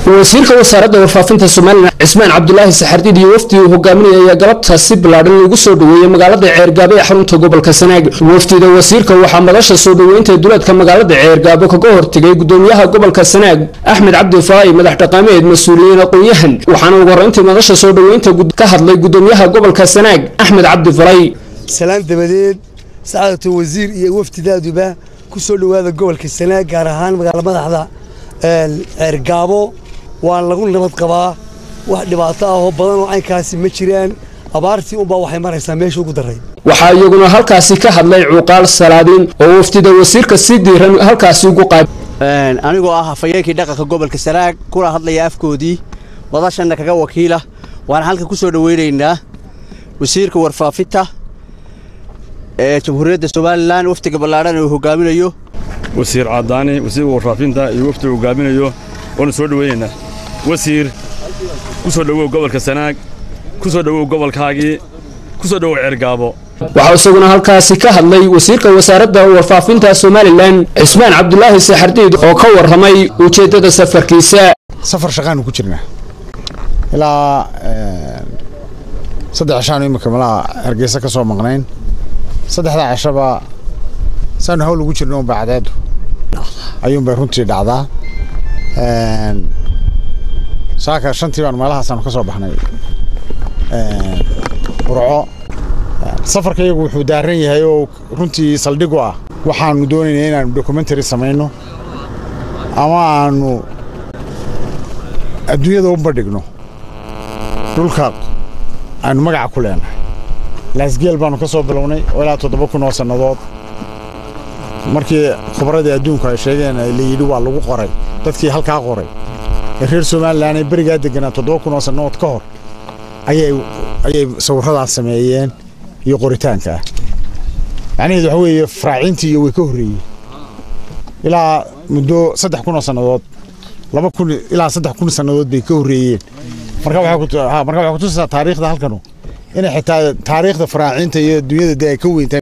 wasiirka wasaaradda warfaafinta somalilan cismaan cabdulaahi saxardiid iyo wafdi uu hogaaminaya ayaa galabtaas si ballaadhan lagu soo dhoweeyey magaalada ceergaabo ee xarunta gobolka sanaag wafdida wasiirka waxaa madasha soo dhoweynta duleedka magaalada ceergaabo kaga hortegay gudoomiyaha gobolka sanaag axmed cabdi faa'i madax dhaqaameed mas-uuliyiin aqoon-yahan waxaana ugu horreyntii madasha soo dhoweynta ka hadlay gudoomiyaha gobolka sanaag axmed cabdi falay salaan dabadeed sacaadatu wasiir iyo wafdidaaduba ku soo dhowaada gobolka sanaag gaar ahaan magaala madaxda ceergaabo waan lagu nabad qabaa wax dhibaato ah oo badan oo caynkaasi ma jiraan abaartii unbaa waxay maraysaa meesha ugu daray waxaa iyaguna halkaasi ka hadlay cuuqaal salaadiin oo wafdida wasiirka si diiran halkaasi ugu qaab anigoo ah hafayeenkii dhaqanka gobolka sanaag kuna hadlaya afkoodii wadashanna kaga wakiila waan halkan ku soo dhoweynaynaa wasiirka warfaafinta ee jamhuuriyadda somalilan wafdiga ballaadhan uu hogaaminayo wasiir cadaani wasiirka warfaafinta iyo wafdiga hogaaminayo waanu soo dhoweynaynaa wasiir ku soo dhowow gobolka sanaag ku soo dhowow gobolkaagii ku soo dhowow ceergaabo waxaa isaguna halkaasi ka hadlay wasiirka wasaaradda warfaafinta somalilan cismaan cabdulaahi saxardiid oo ka warramay ujeeddada safarkiisa safar shaqaanu ku jirnaa ilaa saddex cishaanu imika malaha hargeysa ka soo maqnayn saddexdaa cishaba saanu hawl ugu jirno unba cadeedu ayuunbay runtii dhacdaa saaka shantii baan meelahaasaanu ka soo baxnay burco safarka iyagu wuxuu daaran yahay oo runtii saldhigu ah waxaanu doonaynaa inaanu documentary samayno ama aanu adduunyada u bandhigno dhulka aanu magaca ku leenahay laasgeel baanu ka soo bilownay oo ilaa toddoba kun oo sannadood markii khubradii adduunku ay sheegeen la yidhi waa lagu qoray dadkii halkaa qoray ee reer somalilan ee berigaa deganaa toddoba kun oo sannadood ka hor ayay ayay sawirradaas sameeyeen iyo qoritaanka ah macnaheedu waxa weeye faraaciintii iyo way ka horreeyey ilaa muddo saddex kun oo sannadood laba kun ilaa saddex kun sannadood bay ka horreeyeen marka waxay kutusaysaa taariikhda halkanu inay xitaa taariikhda faraaciinta iyo dunyada dee ay ka weyntahay